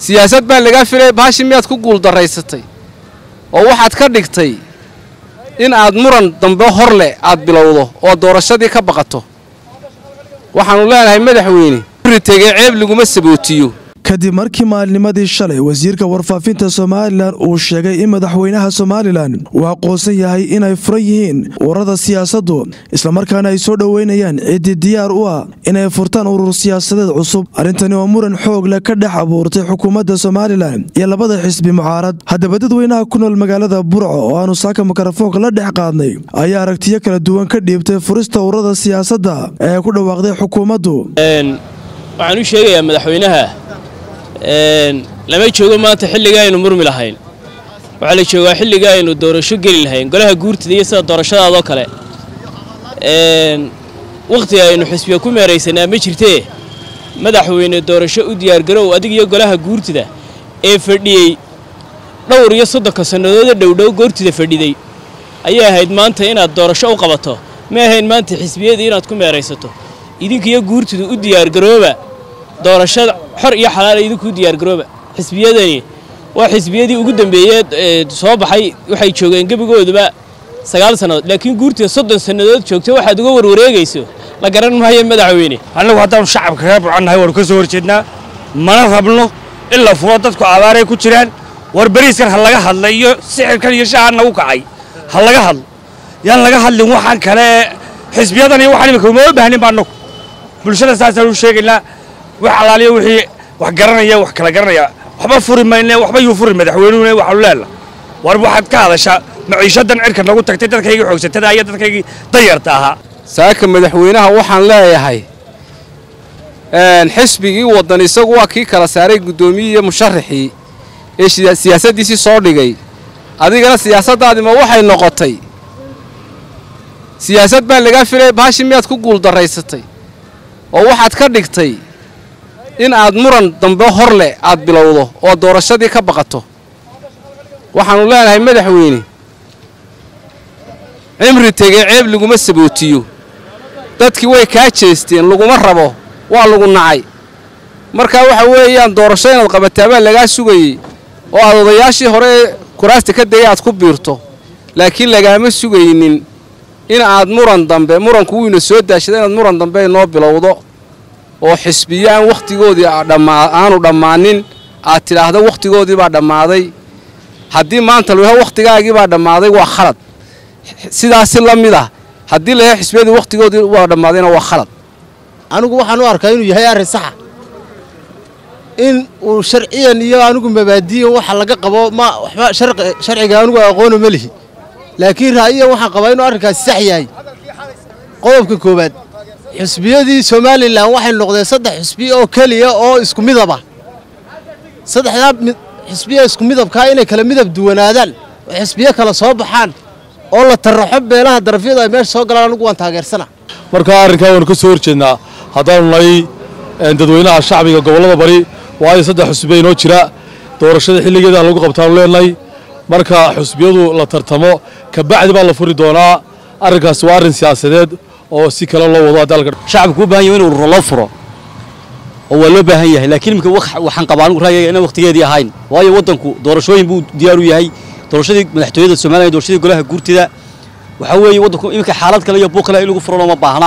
siyaasad baa lagaa filaya baashi miyaad ku guuldarraysatay oo waxaad ka dhigtay in aad muran dambe hor leh aad bilowdo oo doorashadii ka baqato waxaannu leenahay madaxweyne tegey ceeb laguma sabootiyo kadib markii maalnimadii shalay wasiirka warfaafinta somalilan uu sheegay in madaxweynaha somalilan uu aqoonsan yahay inay furan yihiin ururada siyaasaddu islamarkaana ay soo dhoweynayaan ciddii diyaar u ah inay furtaan urur siyaasadeed cusub arrintani oo muran xoog leh ka dhex abuurtay xukuumadda somalilan iyo labada xisbi mucaarad haddaba dadweynaha ku nool magaalada burco oo aanu saaka mikrofoonka la dhex qaadnay ayaa aragtiyo kala duwan ka dhiibtay furista ururada siyaasadda ee ku dhawaaqday xukuumaddu waxaan u sheegayaa madaxweynaha lama joogo maanta xilliga aynu murmi lahayn waxaa la joogaa xilliga aynu doorasho geli lahayn golaha guurtida iyo sida doorashadaadoo kale wakhtiga aynu xisbiga ku meeraysanaa ma jirtee madaxweyne doorasho u diyaargarow adig iyo golaha guurtida ee fadhiyey dhowr iyo soddonka sannadooda dhowdhow goortida fadhiday ayay ahayd maanta inaad doorasho u qabato ma ahayn maanta xisbiyadii inaad ku meeraysato idinkiyo guurtida u diyaargarooba doorashada xor iyo xalaala idinku u diyaargarooba xisbiyadani waa xisbiyadii ugu dambeeyey soo baxay waxay joogeen gebigooduba sagaal sannadood laakiin guurtida soddon sannadood joogta waxaad uga warwareegayso la garan maayo madaxweyne annagu haddaanu shacabka kaga bucannahay waanu ka soo horjeednaa mana rabno in la furo dadku abaaray ku jiraan war beriiskan ha laga hadla iyo sixirkan iyo shahan nagu kacay ha laga hadlo yaan laga hadlin waxaan kale xisbiyadan iyo waxaan imika uma baahnin ba annagu bulshada saasaan u sheegaynaa wax alaaliyo wixii wax garanaya wax kala garanaya waxba furi mayne waxba yuu furi madaxweynuhuna waxaanu leelna war waxaad ka hadashaa maciishadan cirka nagu tagtay dadkaygii xoogsatada iyo dadkaygii dayarta ahaa saaka madaxweynaha waxaan leeyahay xisbigii waddan isagu waa kii kala saaray guddoomiyii iyo musharaxii ee siyaasaddiisii soo dhigay adigana siyaasaddaadima waxay noqotay siyaasad baa lagaa filaya baashi miyaad ku guuldarraysatay oo waxaad ka dhigtay in aad muran dambe hor leh aad bilowdo oo doorashadii ka baqato waxaannu leenahay madaxweyne cimri tegey ceeb laguma sabootiyo dadkii way kaa jeesteen laguma rabo waa lagu nacay markaa waxa weeyaan doorasho inaad qabataa baa lagaa sugayey oo aad odayaashii hore ee kuraasta ka degay aad ku biirto laakiin lagaama sugaynin in aad muran dambe muranku wuyna soo daashada inaad muran dambe noo bilowdo oo xisbiyo aan wakhtigoodii aanu dhammaanin aad tidhaahdo wakhtigoodii baa dhammaaday haddii maanta layaho wakhtigaagii baa dhammaaday waa khalad sidaasi la mid ah haddii layaho xisbiyadii wakhtigoodii waa dhammaadayna waa khalad anigu waxaan u arkaa inuu yahay arrin saxa in uu sharciyan iyo anigu mabaadiyan waxa laga qabo ma waxba sharciga anigu aqoona ma lihi laakiin ra'yiyan waxaan qabaa inuu arrinkaasi sax yahay qodobka koowaad xisbiyadii somalilan waxay noqdeen saddex xisbi oo keliya oo isku midaba saddexdaa xisbiya isku midabkaa inay kala midab duwanaadaan oo xisbiyo kala soo baxaan oo la taraxo beelaha darafyadu ay meesha soo galaan anigu waan taageersana markaa arrinkaa waanu ka soo horjeednaa haddaanu nahay dadweynaha shacbiga gobollada bari waayo saddex xusbiya inoo jira doorashada xilligeeda lagu qabtaanu leenahay marka xusbiyadu la tartamo kabacdi baa la furi doonaa arrinkaasi waa arrin siyaasadeed oo si kale loo wado dalka shacabku u baahan yahay in ururo loo furo oo waa loo baahan yahay laakiin imika waxaan qabaa anigu ra'yiga inaan waqtigeedii ahayn waayo waddanku doorashooyin buu diyaar u yahay doorashadii madaxtooyada Soomaaliya doorashadii golaha guurtida waxa weeye waddanku imika xaalad kale iyo buuq kale in lagu furo ma baahna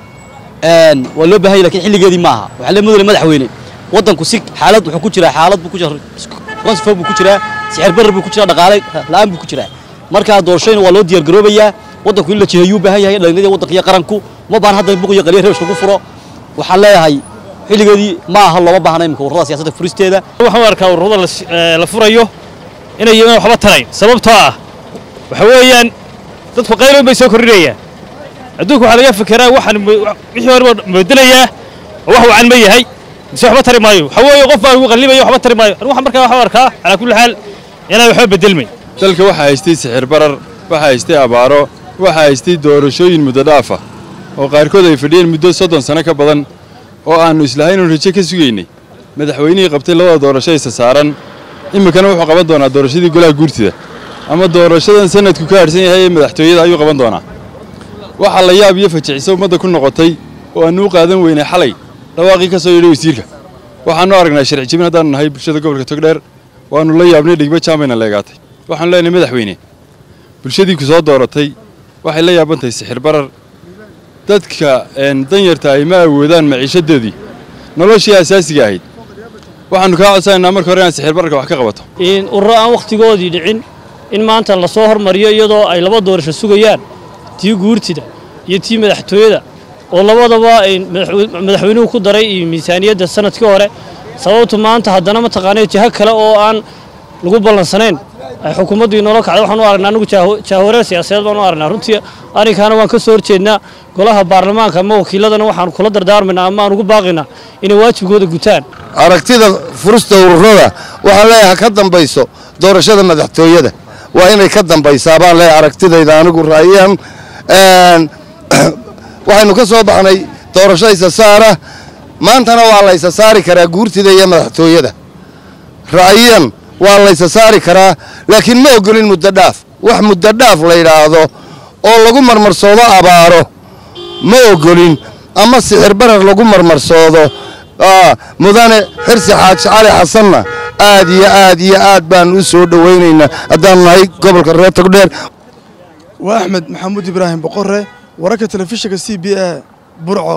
een waa loo baahan yahay laakiin xilligeedii maaha waxa la mudane madaxweyne waddanku si xaalad wuxuu ku jiraa xaalad buu ku jiraa transfer buu ku jiraa sicir barar buu ku jiraa dhaqaale la'aan buu ku jiraa marka doorashooyin waa loo diyaar garoobayaa waddanku in la jiheeyo u baahan yahay dhalinyarada waddanka iyo qaranku ma baahan hadda buuq iyo qaliyo reesh lagu furo waxaan leeyahay xilligeedii ma aha looma baahna imika ururada siyaasadda furisteeda waxaan u arkaa ururada la furayo inay yihiin waxba tarayn sababtoo ah waxa weeyaan dadku qayloon bay soo kordhinayaan adduunka waxaa laga fekeraa waxaan wixii hore moodelayaa oo wax wacan ma yahay mise waxba tari maayo waxa weeye qof baa ugu qallibayo waxba tari maayo anigu waxaan markaa waxaan arkaa calaa kulli xaal inaan waxba bedelmay dalka waxaa haystay sixir barar waxaa haystay abaaro waxaa haystay doorashooyin muddo dhaaf ah oo qaarkood ay fadhiyeen muddo soddon sano ka badan oo aannu islahayn oon rajo ka sugaynay madaxweynihii qabtay labada doorasho isa saaran iminkana wuxuu qaban doonaa doorashadii golaha guurtida ama doorashadan sanadku ka harhsan yahay ee madaxtooyada ayuu qaban doonaa waxaa la yaab iyo fajiciso ummadda ku noqotay oo aannu u qaadan weynay xalay dhawaaqii ka soo yidhay wasiirka waxaanu aragnaa sharci jebin haddaanu nahay bulshada gobolka togdheer waanu la yaabnay dhigba jaambayna leegaatay waxaanu leenahay madaxweyne bulshadii ku soo dooratay waxay la yaaban tahay sixir barar dadka danyarta ay ma awoodaan maciishadoodii noloshii asaasiga ahayd waxaanu kaa codsanaynaa marka hore inaad sixir bararka wax ka qabato ururo aan wakhtigoodii dhicin in maanta lasoo hormariyo iyadoo ay laba doorasho sugayaan tii guurtida iyo tii madaxtooyada oo labadaba madaxweynuhu ku daray miisaaniyadda sanadkii hore sababtu maanta haddana mataqaanay jiho kale oo aan lagu ballansanayn ay xukuumaddu inoola kacday waxaan u aragnaa anigu jaawareer siyaasadeed baan u aragnaa runtii arrinkaana waan ka soo horjeednaa golaha baarlamaanka ama wakiiladana waxaan kula dardaarmaynaa ama aan ugu baaqaynaa inay waajibkooda gutaan aragtida furista ururada waxaan leeyahay ka dambayso doorashada madaxtooyada waa inay ka dambaysaa baan leeyahay aragtidayda anigu ra'yan waxaynu ka soo baxnay doorasho isa saara maantana waa la ysa saari karaa guurtida iyo madaxtooyada ra'yan waa la ysa saari karaa laakiin ma ogolin muddo dhaaf wax muddo dhaaf la yidhaahdo oo lagu marmarsoodo abaaro ma ogolin ama sixir barar lagu marmarsoodo mudane xirsi xaaji cali xasanna aad iyo aad iyo aad baan u soo dhowaynaynaa haddaanu nahay gobolka reer togdheer waa axmed maxamuud ibraahim boqore wararka telefishinka c b a burco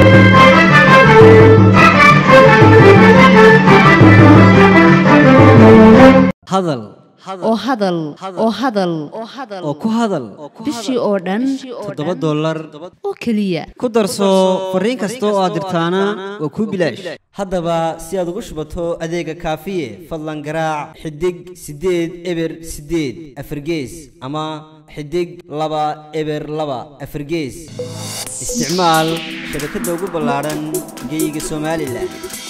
hadal oo hadal oo hadal oo ku hadal bishii oo dhan toddoba dollar oo keliya ku darso fariin kasta oo aad dirtaana waa kuu bilaash haddaba si aad ugu shubato adeega kaafiye fadlan garaac xidig siddeed eber siddeed afargees ama xidig laba eber laba afargees isticmaal shabakadda ugu ballaadhan geeyiga somalilan